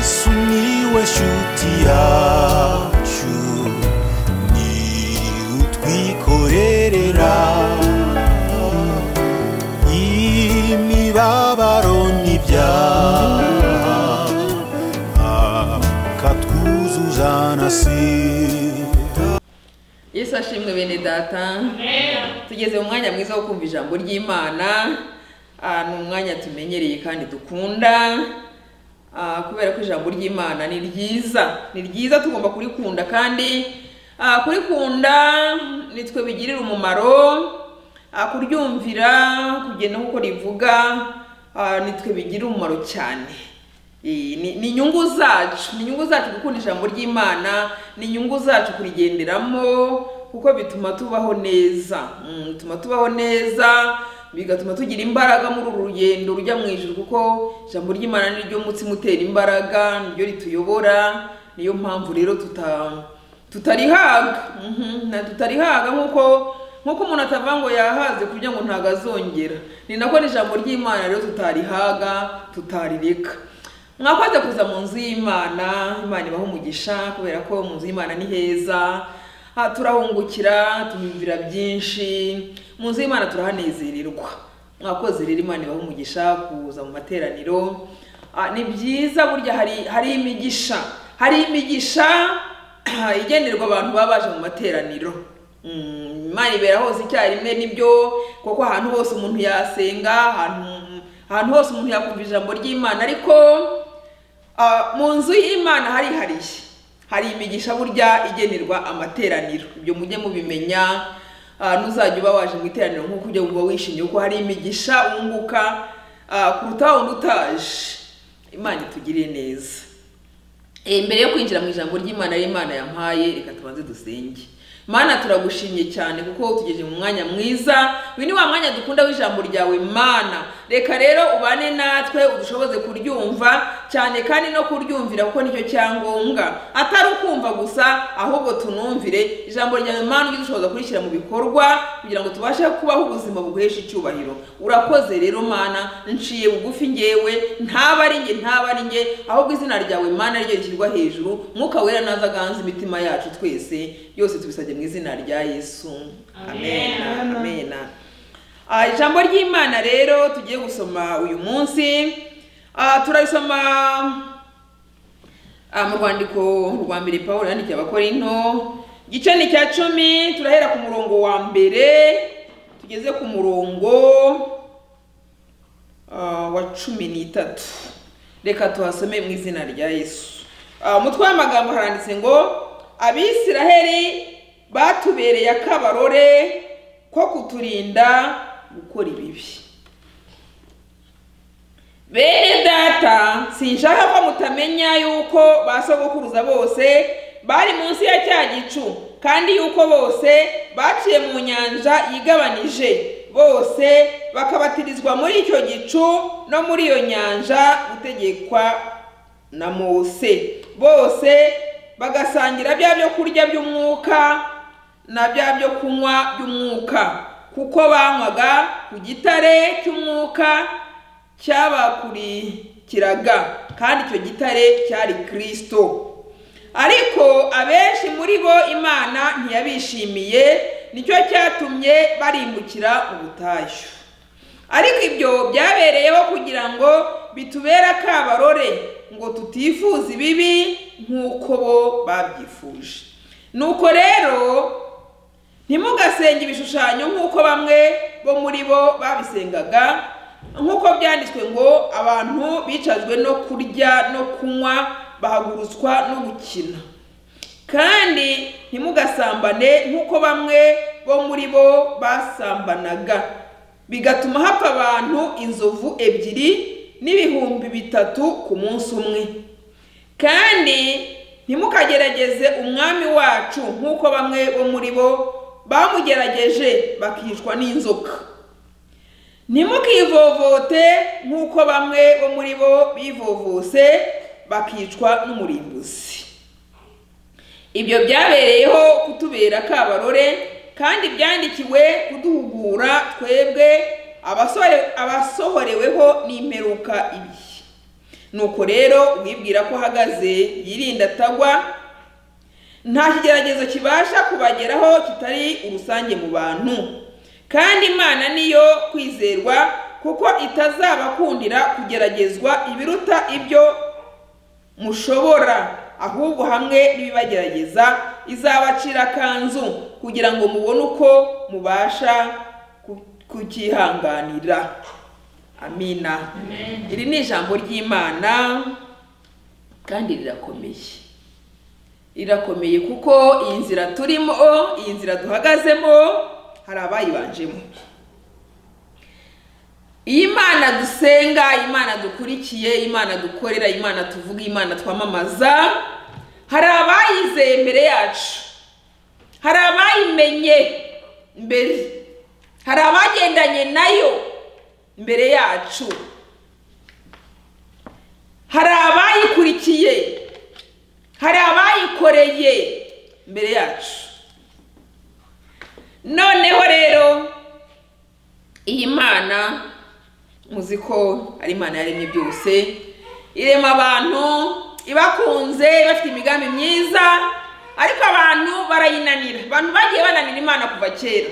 sumiłeś utiaciu ni utwikorerera imibabaro n'ibyaha akatwuzuza na sida yesu ashimwe bene data tugeze mu mwanya mwiza wo kumva ijambo ry'imana Ah, ni umwanya tumenyereye kandi dukunda Ah, kubera ko ijambo ry'imana ni ryiza ni ryiza tugomba kurikunda kandi ah, kurikunda nitwe bigirira umumaro Ah, kuryumvira kugenda nk'uko rivuga ah, nitwe bigirira umumaro cyane Eh, ni ni inyungu zacu ni inyungu zacu gukunda ijambo ry'imana ni inyungu zacu kurigenderamo kuko bituma tubaho neza Mm, bituma tubaho neza bigatuma tugira imbaraga muri uru rugendo rujya mu ijuru kuko ijambo ry'imana ni ryo mutsima utera imbaraga ni ryo rituyobora niyo mpamvu rero tuta tutarihaga Mhm, na tutarihaga nk'uko nk'uko umuntu atavuga ngo yahaze kugira ngo ntabwo azongera ni nako n'ijambo ry'imana rero tutarihaga tutarireka mwakoze kuza mu nzu y'imana imana ibaho umugisha kubera ko mu nzu y'imana ni heza Ah, turahungukira tuhumvira byinshi mu nzu y'imana turahanezererwa mwakoze rero imana ibaho umugisha kuza mu materaniro Ah, ni byiza burya hari hari imigisha hari imigisha igenerwa abantu baba baje mu materaniro Mm, imana ibera hose icyarimwe nibyo kuko ahantu hose umuntu yasenga ahantu ahantu hose umuntu yakumva ijambo ry'imana ariko ah, mu nzu y'imana harihariye hari imigisha burya igenerwa amateraniro ibyo mujye mubimenya Ah, nuzajya uba waje mu iteraniro nk'uko ujya wumva wishimye kuko hari imigisha wunguka ah, kuruta wundi utaje imana itugirire neza Eh, mbere yo kwinjira mu ijambo ry'imana y'imana yampaye reka tubanze dusenge mana turagushimye cyane kuko utugeze mu mwanya mwiza uyu ni wa mwanya dukunda w'ijambo ryawe mana reka rero ubane natwe udushoboze kuryumva cyane kandi no kuryumvira kuko nicyo cyangombwa atari ukumva gusa ahubwo tunumvire ijambo ryawe mana ujye udushoboza kurishyira mu bikorwa kugira ngo tubashe kubaho ubuzima buhesha icyubahiro urakoze rero mana nciye bugufi ngewe ntaba ari nge ntaba ari nge ahubwo izina ryawe mana ryo rishyirwa hejuru mwuka wera naza aganza imitima yacu twese byose tubisabye mu izina rya yesu amena amena Ah, ijambo ry'imana rero tugiye gusoma uyu munsi Ah, turarisoma ah, mu rwandiko rwa mbere pawulo yandikiye abakorinto igice ni cya cumi turahera ku murongo wa mbere tugeze ku murongo ah, wa cumi n'itatu reka tuhasome mu izina rya yesu Ah, umutwe w'amagambo haranditse ngo abisiraheli batubereye akabarore ko kuturinda gukora ibibi bene data sinshaka ko mutamenya yuko ba sogokuruza bose bari munsi ya cya gicu kandi yuko bose baciye mu nyanja yigabanije bose bakabatirizwa muri icyo gicu no muri iyo nyanja gutegekwa na mose bose bagasangira bya byo kurya by'umwuka na bya byo kunywa by'umwuka kuko banywaga ku gitare cy'umwuka cyabakurikiraga kandi icyo gitare cyari kirisito ariko abenshi muri bo imana ntiyabishimiye nicyo cyatumye barimbukira mu butayu ariko ibyo byabereyeho kugira ngo bitubere akabarore ngo tutifuza ibibi nk'uko bo babyifuje nuko rero ntimugasenge ibishushanyo nk'uko bamwe bo muri bo babisengaga nk'uko byanditswe ngo abantu bicajwe no kurya no kunywa bahagurutswa no gukina kandi ntimugasambane nk'uko bamwe bo muri bo basambanaga bigatuma hapfa abantu inzovu ebyiri n'ibihumbi bitatu ku munsi umwe kandi ntimukagerageze umwami wacu nk'uko bamwe bo muri bo bamugerageje bakicwa n'inzoka ntimukivovote nk'uko bamwe bo muri bo bivovose bakicwa n'umurimbuzi ibyo byabereyeho kutubera akabarore kandi byandikiwe kuduhugura twebwe abasore- abasohoreweho n'imperuka ibi nuko rero uwibwira ko ahagaze yirinda atagwa nta kigeragezo kibasha kubageraho kitari urusange mu bantu kandi imana niyo kwizerwa kuko itazabakundira kugeragezwa ibiruta ibyo mushobora ahubwo hamwe n'ibibagerageza izabacira kanzu kugira ngo mubone uko mubasha ku- kucyihanganira amina iri ni ijambo ry'imana kandi rirakomeye irakomeye kuko iyi nzira turimo iyi nzira duhagazemo hari abayibanjemo iyi Imana dusenga Imana dukurikiye Imana dukorera Imana tuvuga Imana twamamaza hari abayizeye imbere yacu hari abayimenye mbere hari abagendanye nayo mbere yacu hari abayikurikiye hari abayikoreye mbere yacu noneho rero iyi mana muzi ko ari imana yaremye byose irema abantu ibakunze bafite imigambi myiza ariko abantu barayinanira abantu bagiye bananira imana kuva kera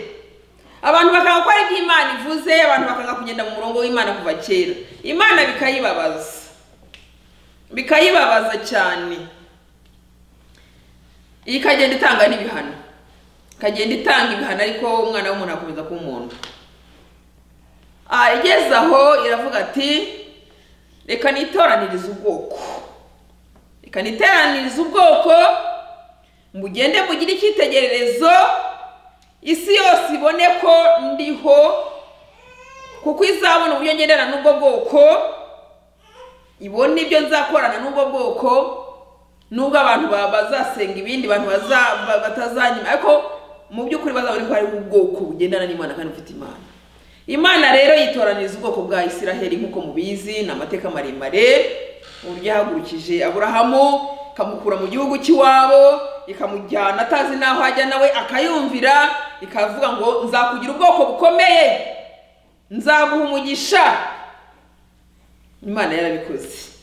abantu bakanga gukora ibyo imana ivuze abantu bakanga kugenda mu murongo w'imana kuva kera imana bikayibabaza bikayibabaza cyane ikagenda itanga n'ibihano ikagenda itanga ibihano ariko umwana w'umuntu akomeza kuba umuntu Ah, igeze aho iravuga ati reka nitoranirize ubwoko reka niteranirize ubwoko mugende mugire icyitegererezo isi yose ibone ko ndiho kuko izabona uburyo ngendana n'ubwo bwoko ibone ibyo nzakorana n'ubwo bwoko nubwo abantu ba- bazasenga ibindi bantu baza- ba- batazanyima ariko mu by'ukuri bazabone ko hariho ubwoko bugendana n'imana kandi bufite imana imana rero yitoraniriza ubwoko bwa isiraheli nk'uko mubizi ni amateka maremare uburyo yahagurukije aburahamu ikamukura mu gihugu cy'iwabo ikamujyana atazi n'aho ajya nawe akayumvira ikavuga ngo nzakugira ubwoko bukomeye nzaguha umugisha imana yarabikoze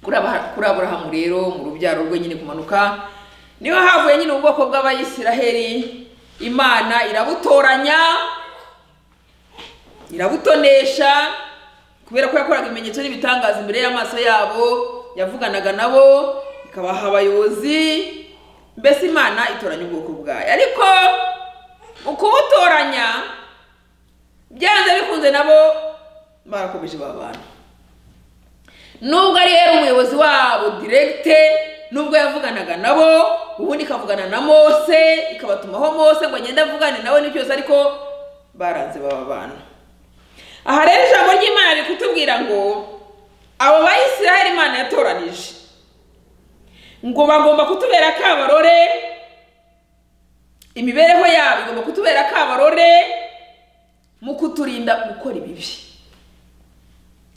kuri Aba- kuri aburahamu rero mu rubyaro rwe nyine kumanuka niho havuye nyine ubwoko bw'abayisiraheli imana irabutoranya irabutonesha kubera ko yakoraga ibimenyetso n'ibitangaza imbere y'amaso yabo yavuganaga nabo ikabaha abayobozi mbese imana itoranya ubwoko bwayo ariko mu kubutoranya byanze bikunze nabo barakomeje babana nubwo ari yari umuyobozi wabo diregite nubwo yavuganaga nabo ubundi ikavugana na mose ikabatumaho mose ngo agende avugane nawe n'ibyose ariko baranze baba bana aha rero ijambo ry'imana riri kutubwira ngo abo bayisiraheli imana yatoranije ngo bagomba kutubera akabarore imibereho yabo igomba kutubera akabarore mu kuturinda gukora ibibi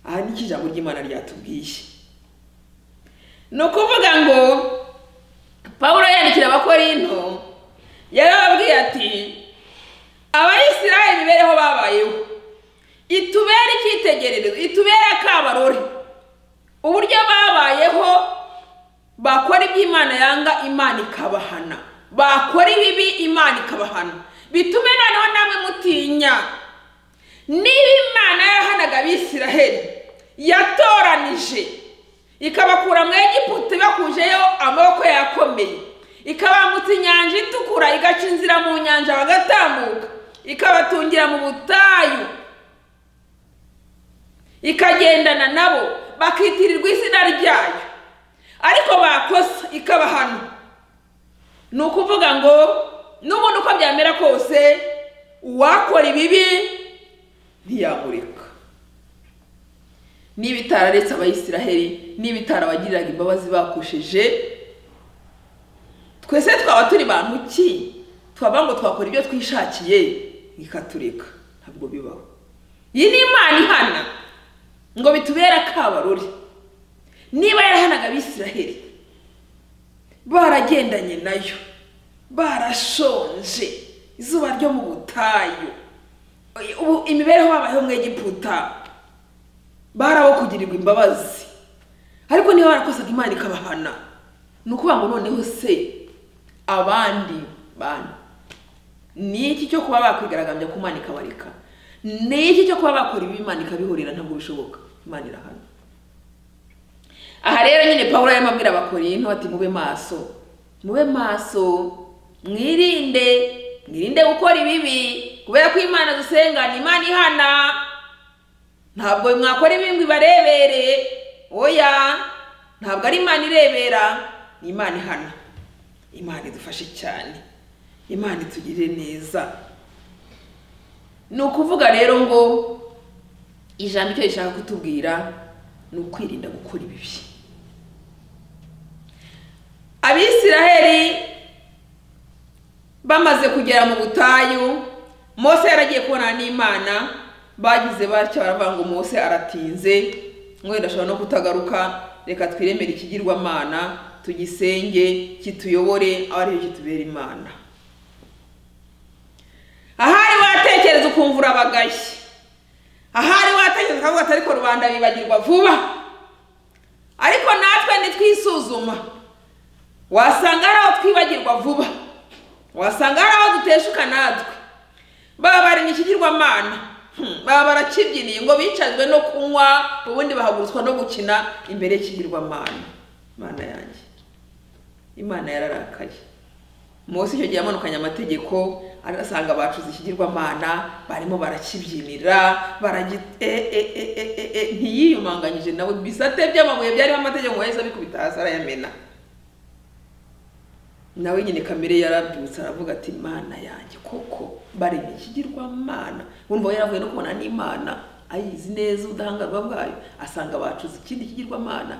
aha niko ijambo ry'imana ryatubwiye ni ukuvuga ngo pawulo yandikira abakorinto yarababwiye ati abayisiraheli imibereho babayeho itubere icyitegererezo itubere akabarore uburyo babayeho bakora ibyo imana yanga imana ikabahana bakora ibibi imana ikabahana bitume noneho namwe mutinya niba imana yarahanaga abisiraheli yatoranije ikabakura mu egiputa ibakujeyo amaboko yakomeye ikabambutsa inyanja itukura igaca inzira mu nyanja bagatambuka ikabatungira mu butayu ikagendana nabo bakitirirwa izina ryayo ariko bakosa ikabahana ni ukuvuga ngo n'ubundi uko byamera kose uwakora ibibi ntiyamureka niba itararetse abayisiraheli niba itarabagiriraga imbabazi bakoresheje twese twaba turi bantu ki twaba ngo twakora ibyo twishakiye ikatureka ntabwo bibaho iyi ni imana ihana ngo bitubere akabarore niba yarahanaga abisiraheli baragendanye nayo barashonje izuba ryo mu butayu ubu imibereho babayeho mu egiputa barabokugirirwa imbabazi ariko niba barakosaga imana ikabahana ni ukuvuga ngo noneho se abandi bantu ni iki cyo kuba bakwigaragambya ku Imana ikabareka ni iki cyo kuba bakora ibi Imana ikabihorera ntabwo bishoboka Imana irahana aha rero nyine paul arimo abwira abakorinto ati mube maso mube maso mwirinde mwirinde gukora ibibi kubera ko imana dusenga ni imana ihana ntabwo mwakora ibi ngo ibarebere oya ntabwo ari imana irebera ni imana ihana imana idufashe cyane imana itugirire neza ni ukuvuga rero ngo ijambo icyo rishaka kutubwira ni ukwirinda gukora ibibi abisiraheli bamaze kugera mu butayu mose yaragiye kubonana n'imana bagize batya baravuga ngo mose aratinze mwenda ashobora no kutagaruka reka twiremere ikigirwamana tugisenge kituyobore aho ariyo kitubera imana ahari watekereza ukumva urabagaye ahari watekereza ukavuga ati ariko rubanda bibagirwa vuba ariko natwe nitwisuzuma wasanga hari aho twibagirwa vuba wasanga hari aho duteshuka natwe baba bari mu ikigirwamana Hmm, baba barakibyiniye ngo bicajwe no kunywa ubundi bahagurutswa no gukina imbere y'ikigirwamana imana yanjye imana yararakaye munsi icyo gihe yamanukanye amategeko arasanga bacuze ikigirwamana barimo barakibyinira baragi eh, eh, eh, eh, eh, eh, ntiyiyumanganyije nawe bisate by'amabuye byarimo amategeko ngo yahise abikubita hasi arayamena nawe nyine kamere yarabyutse aravuga ati mana yanjye koko bareba ikigirwamana wumva yaravuye no kubona n'imana ayizi neza ubudahangarwa bwayo asanga bacuze ikindi kigirwamana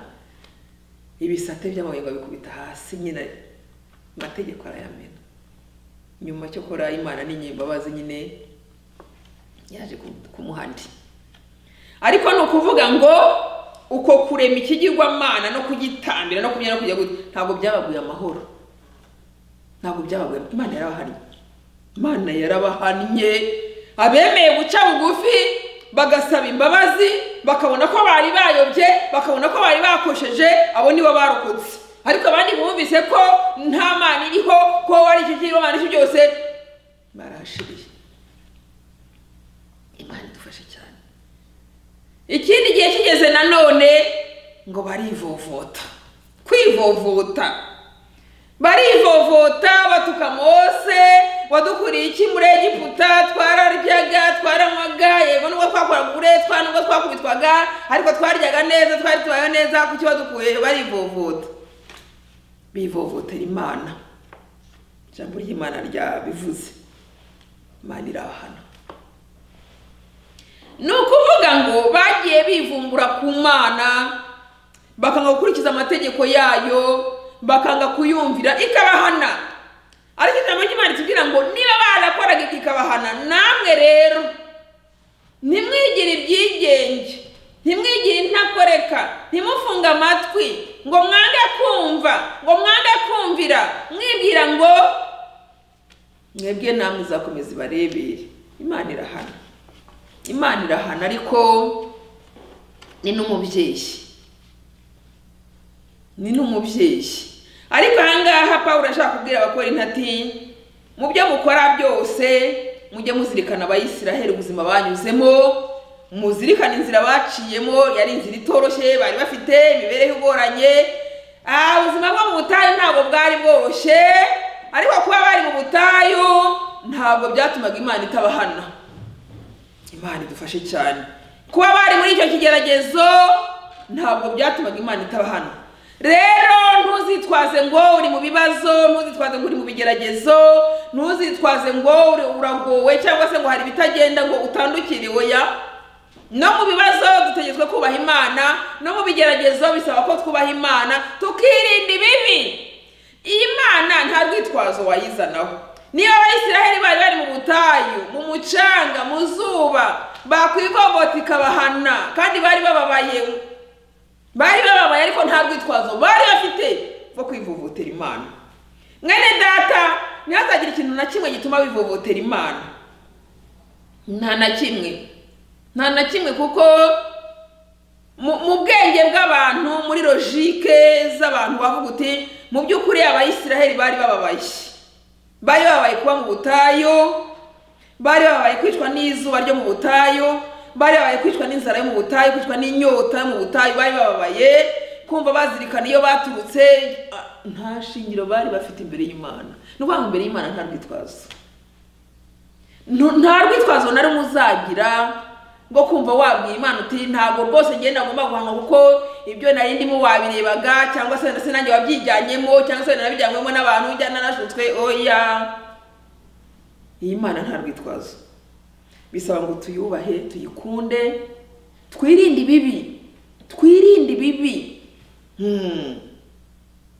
ibisate by'amabuye ngo abikubita hasi nyine amategeko arayamena nyuma cyo kora imana n'inyembabazi nyine yaje ku- kumuha andi ariko ni ukuvuga ngo uko kurema ikigirwamana no kugitambira no kubyina no kujya gute ntabwo byabaguye amahoro ntabwo byabagoye imana yarabahannye imana yarabahannye abemeye guca bugufi bagasaba imbabazi bakabona ko bari bayobye bakabona ko bari bakosheje abo nibo barokotse ariko abandi bumvise ko nta mana iriho ko wari icyo kirimo abantu icyo byose barahashiriye imana idufashe cyane ikindi gihe kigeze nanone ngo barivovota kwivovota barivovota batuka mose wadukuriye iki muri egiputa twararyaga twaranywaga yego nubwo twakoraga uburetwa nubwo twakubitwaga ariko twaryaga neza twari tubayeho neza kuki wadukuye barivovota bivovotera imana ijambo ry'imana ryabivuze imana irahana ni ukuvuga ngo bagiye bivumbura ku mana bakanga gukurikiza amategeko yayo bakanga kuyumvira ikabahana ariko ijambo ry'imana itubwira ngo niba barakoraga ibyo ikabahana namwe rero ntimwigire ibyigenge ntimwigire intakoreka ntimufunge amatwi ngo mwange kumva ngo mwange kumvira mwibwira ngo mwebwe namwe izakomeza ibarebere imana irahana imana irahana ariko ni n'umubyeyi ni n'umubyeyi ariko ahangaha paul ashaka kubwira abakora ati mu byo mukora byose mujye muzirikana abayisiraheli ubuzima banyuzemo muzirikane inzira baciyemo yari inzira itoroshye bari bafite imibereho igoranye Ah, ubuzima bwo mu butayu ntabwo bwari bworoshye ariko kuba bari mu butayu ntabwo byatumaga imana itabahana imana idufashe cyane kuba bari muri icyo kigeragezo ntabwo byatumaga imana itaba hano rero ntuzitwaze ngo uri mu bibazo ntuzitwaze ngo uri mu bigeragezo ntuzitwaze ngo uri uragowe cyangwa se ngo hari ibitagenda ngo utandukiriwe ya no mu bibazo dutegetswe kubaha imana no mu bigeragezo bisaba ko twubaha imana tukirinda ibibi iyi mana nta rwitwazo wayizanaho niba abayisiraheli bari bari mu butayu mu mucanga mu zuba bakwivovota ikabahana kandi bari bababaye bari bababaye ariko nta rwitwazo bari bafite rwo kwivovotera imana mwene data ntihazagire ikintu na kimwe gituma bivovotera imana nta na kimwe nta na kimwe kuko mu mu bwenge bw'abantu muri roji politike z'abantu bavuga uti mu by'ukuri abayisiraheli bari bababaye bari babaye kuba mu butayu bari babaye kwicwa n'izuba ryo mu butayu bari babaye kwicwa n'inzara yo mu butayu kwicwa n'inyota yo mu butayu bari bababaye kumva bazirikana iyo baturutse ah, nta shingiro bari bafite imbere y'imana ni ukuvuga ngo imbere y'imana nta rwitwazo Ntu- nta rwitwazo na rumwe uzagira rwo kumva wabwira imana uti ntabwo rwose ngenda nagomba guhanwa kuko ibyo nari ndimo wabirebaga cyangwa se ndetse nanjye wabyijyanyemo cyangwa se narabijyanywemo n'abantu njya narashutswe oya iyi mana nta rwitwazo bisaba ngo tuyubahe tuyikunde twirinde ibibi twirinde ibibi Hmm.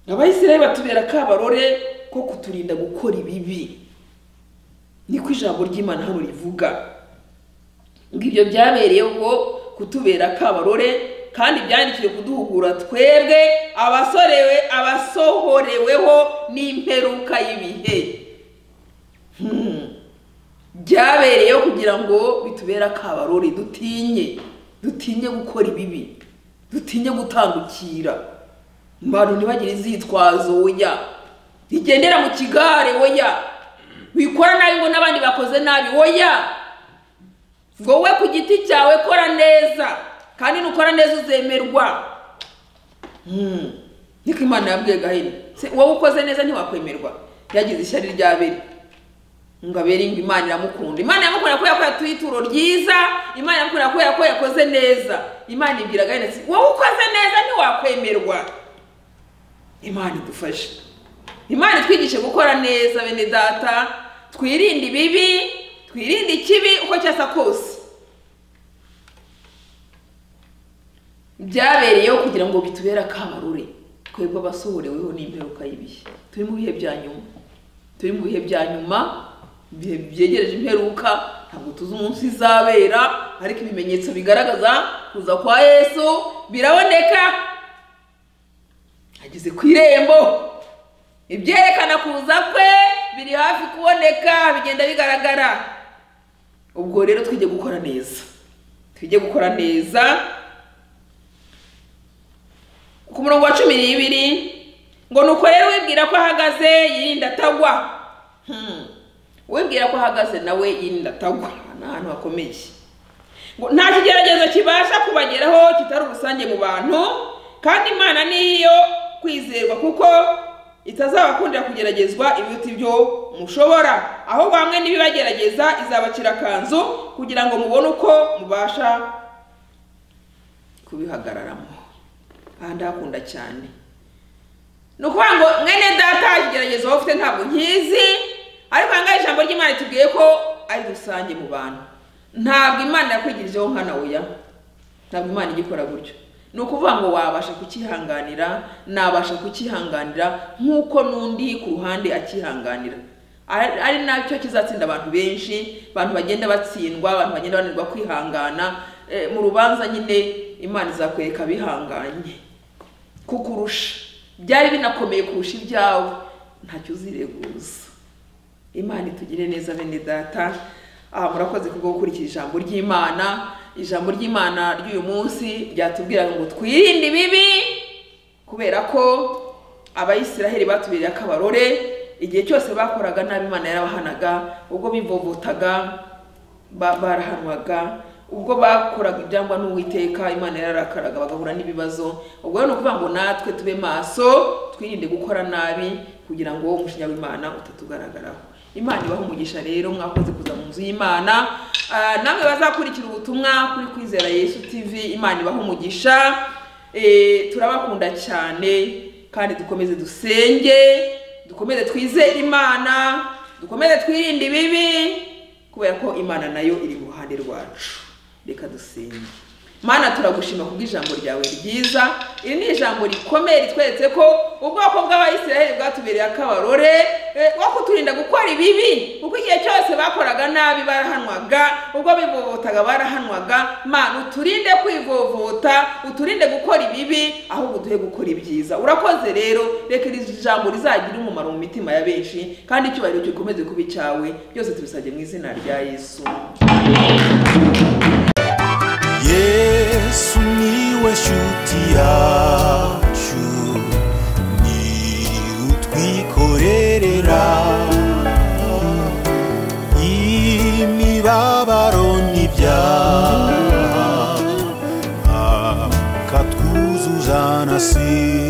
abayisiraheli batubera kabarore ko kuturinda gukora ibibi niko ijambo ry'imana hano rivuga ngo ibyo byabereyeho kutubera kabarore kandi byandikiwe kuduhugura twebwe abasorewe abasohoreweho n'imperuka y'ibihe Hmm. byabereyeho kugira ngo bitubere akabarore dutinye dutinye gukora ibibi dutinye gutangukira abantu ntibagire inzitwazo oya ntigendera mu kigare oya wikora nabi ngo n'abandi bakoze nabi oya wowe ku giti cyawe kora neza kandi nukora neza uzemerwa Hmm. niko imana yabwiye gahini Se, wowe ukoze neza ntiwakwemerwa yagize ishyari rya beri ngo abere ngo imana iramukunda imana iramukunda kubera ko yatuye ituro ryiza imana iramukunda kubera ko yakoze neza imana ibwira gahini ati wowe ukoze neza ntiwakwemerwa imana idufashe imana itwigishe gukora neza bene data twirinde ibibi twirinde ikibi uko cyasa kose byabereyeho kugira ngo bitubere akamarure twebwe abasohoreweho n'imperuka y'ibihe turi mu bihe bya nyuma turi mu bihe bya nyuma ibihe byegereje imperuka ntabwo tuzi umunsi izabera ariko ibimenyetso bigaragaza kuza kwa yesu biraboneka ageze ku irembo ibyerekana kuza kwe biri hafi kuboneka bigenda bigaragara ubwo rero twige gukora neza twige gukora neza ku murongo wa cumi n'ibiri ngo nuko rero wibwira ko ahagaze yirinda atagwa Hmm. wibwira ko ahagaze nawe yirinda atagwa ni ahantu hakomeye ngo nta kigeragezo kibasha kubageraho kitari urusange mu bantu kandi imana niyo kwizerwa kuko itazabakundira kugeragezwa ibiruta ibyo mushobora ahubwo hamwe n'ibibagerageza izabacira akanzu kugira ngo mubone uko mubasha kubihagararamo aha ndahakunda cyane ni ukuvuga ngo mwene data ikigeragezo wowe ufite ntabwo nkizi ariko aha ngaha ijambo ry'imana itubwiye ko ari rusange mu bantu ntabwo imana yakwigirijeho nkana oya ntabwo imana igikora gutyo ni ukuvuga ngo wabasha kukihanganira nabasha kukihanganira nk'uko n'undi ku ruhande akihanganira ari ari nacyo kizatsinda abantu benshi abantu bagenda batsindwa abantu bagenda bananirwa kwihangana Eh, mu rubanza nyine imana izakwereka bihanganye kukurusha byari binakomeye kurusha ibyawe ntacyo uzireguza imana itugire neza bene data aha murakoze kubwo gukurikira ijambo ry'imana ijambo ry'imana ry'uyu munsi ryatubwiraga ngo twirinde ibibi kubera ko abayisiraheli batubereye akabarore igihe cyose bakoraga nabi imana yarabahanaga ubwo bivovotaga ba- barahanwaga ubwo bakoraga ibyangwa n'uwiteka imana yararakaraga bagahura n'ibibazo ubwo rero ni ukuvuga ngo natwe tube maso twirinde gukora nabi kugira ngo umushinya w'imana utatugaragaraho imana ibaho umugisha rero mwakoze kuza mu nzu y'imana Ah, namwe bazakurikira ubutumwa kuri kwizera yesu tv imana ibaho umugisha Eh, turabakunda cyane kandi dukomeze dusenge dukomeze twizere imana dukomeze twirinde ibibi kubera ko imana nayo iri mu ruhande rwacu reka dusenge mana turagushima kubw'ijambo ryawe ryiza iri ni ijambo rikomeye ritweretse ko ubwoko bw'abayisiraheli bwatubereye akabarore eh, wo kuturinda gukora ibibi kuko igihe cyose bakoraga nabi barahanwaga ubwo bivovotaga barahanwaga mana uturinde kwivovota uturinde gukora ibibi ahubwo duhe gukora ibyiza urakoze rero reka iri jambo rizagire umumaro mu mitima ya benshi kandi icyubahiro gikomeze kuba icyawe byose tubisabye mu izina rya yesu yesu niwe shuti yacu twikorerera imibabaro n'ibyaha akatwuzuza na si